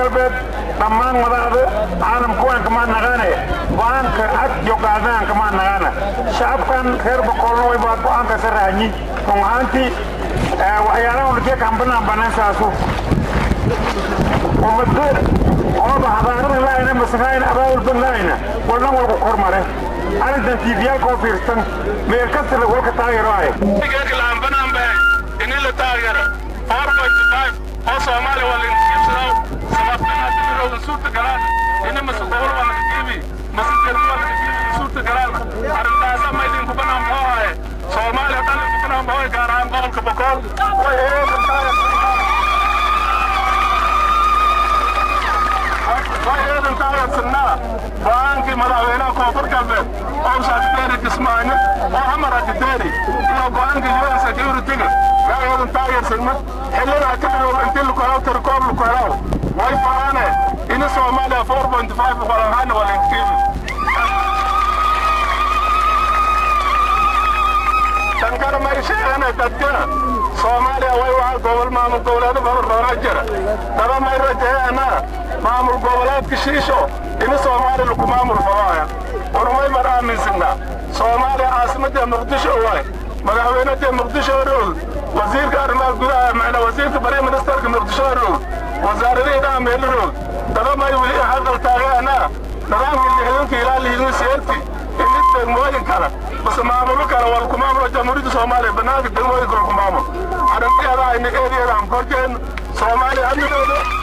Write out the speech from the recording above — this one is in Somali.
galbeed dhammaan madaxda caalamka waan kamaa naqaane go-aanka cad iyo qaadaan kamaa naqaana shacabkan reer boqolna way baa go-aanka saraañi run ahaantii waxyaalaha ulkee kambanaan banaan saasu ummado ooba hadaarada laayna masakaayna abaabulban laayna walnan walku kormare arrintan tiifiyaalkoo fiirsan meel kastala walka taageeraaye ini la taageero four point five oo soomaaliya waa lainkiibsadaa sababtanaadimiroda suurta galaan ini mase gobol waa laga kiibi mase jermi waa laga kiibi suurta galaan arrintaasa ma idinku banaan boo haye soomaaliya dhan idinku banaan boo gaar ahaan gobolka bokool way eedan taageersanaa go-aankii madaxweynaha koonfur galbeed oo shaakiteeri kismaayo oo hamar akiteeri iyo go-aanka un security-ga eedan taageersanna xillada ka dhigow intii lukohaw tirkoob lukohaw way faraane ini soomaaliya four point five qolahaana waa lainkiibi tankana may sheegane dadka soomaaliya way waa gobol maamul goboleedo badan jira daba may rajeeyana maamul goboleedka shiisho ini soomaaliya lagu maamul falaaya warmay mar aaminsanaa soomaaliya caasimadda muqdisho waay madaxweynadda muqdisho roog wasiirka arrimaha gudaha macna wasiirka bari ministerka muqdisho roog wasaaradihii meelo roog daba may weli hadal taageana nidaamkii lixdanka ilaa liidin seerti ini degmooyin kale base maamulo kale waa lagu maamulo jamhuuriyadda soomaaliya bannaanka degmooyinka lagu maamulo arrinteeda ayna eedeeda aan korjeen soomaaliya hadnidooda